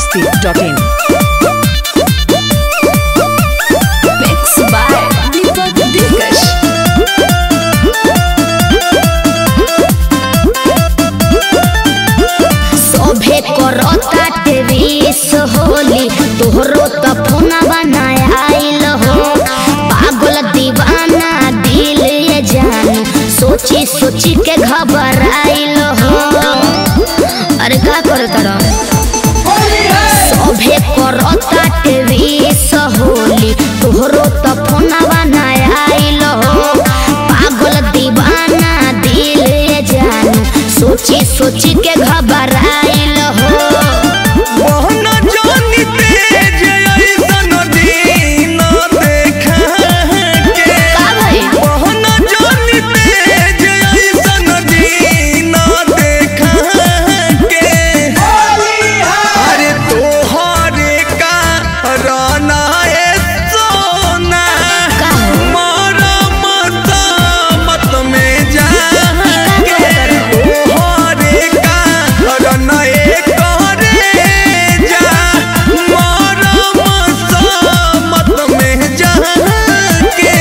masti.in. Mix by Deepak Dikash. सभे करता terrace Holi तोहरो त फोना बनाया आइल हो पागल दीवाना दिल ये जान सोची सोची के घबराइल हो अरे का करत रह सभे करता टेरिस होली तोहरो त फोना बनाया आइल हो पागल दीवाना दिल ये जान सोची सोची के घबराइल हो मोहना जानी तेज ऐसन दिन देखा के का भई मोहना जानी तेज ऐसन दिन देखा के अरे तोहरे का राना ए सोना का हो? मारा मत मत में जा के तोहरे का राना ए करे जा मारा मत मत में जा के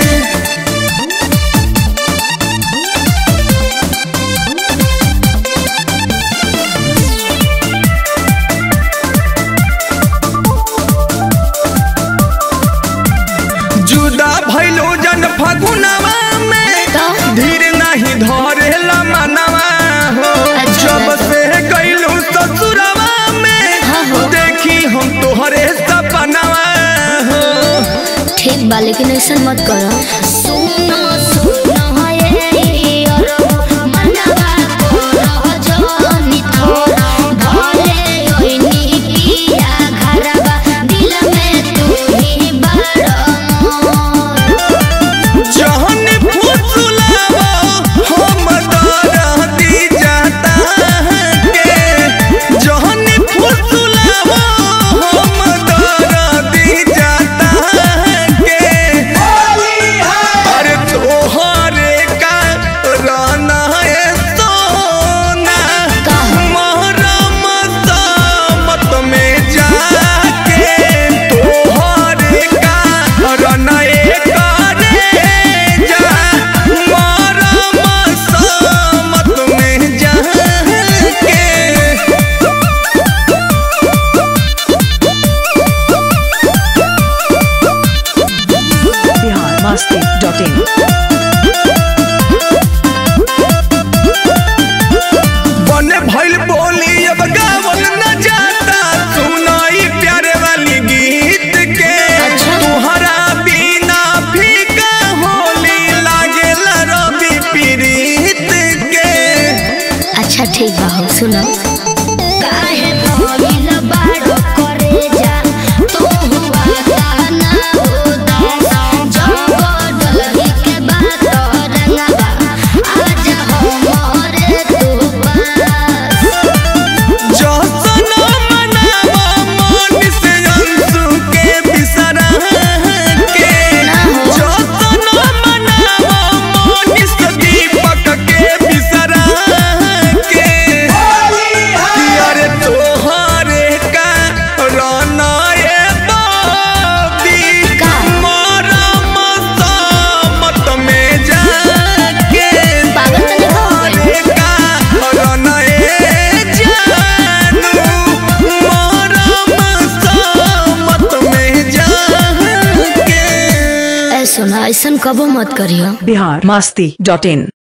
जुदा भइलो जन फगुनवा में तो? धीर नहीं धरेला मनवा हो अच्छा जब लगा। से गइलो ससुरवा में हाँ हो। देखी हम तोहरे सपनवा हो ठीक बा लेकिन ऐसा मत करो सुनो सुनो ये अरो मनवा को रह जानी थोड़ा भले ओइनी पिया घरवा दिल में तू ही बड़ा मोर जहन फुसलावा हम दरदी जाता के जहन फुसलावा हम दरदी जाता के अरे तोहरे का राना है सोना का? मोहरा मत मत में जाके तोहरे का राना ए करे जा मोहरा मत मत में जाके Bihar masti.in. बने भइल बोली अब गावल न जाता सुनाई प्यारे वाली गीत के अच्छा। तुहरा बिना फीका होली लागेला रवि पीड़ित के अच्छा ठीक बा हो सुनो काहे भइल बाड़ो करे जा तू हुआ कहना उदास जब डलही के बात रंगवा आज हमरे तू पास जसन मनावा मन से अंशु के बिसरा के ना हो। जसन मनावा मन से दीपक के बिसरा के अरे तोहरे का राना ए बाबी का? मारा मत मत में जाके पागल तो नहीं हो गई? तोहरे का राना ए जानू मारा मत मत में जाके ऐ सुना ऐसन कबो मत करियो Bihar masti.in.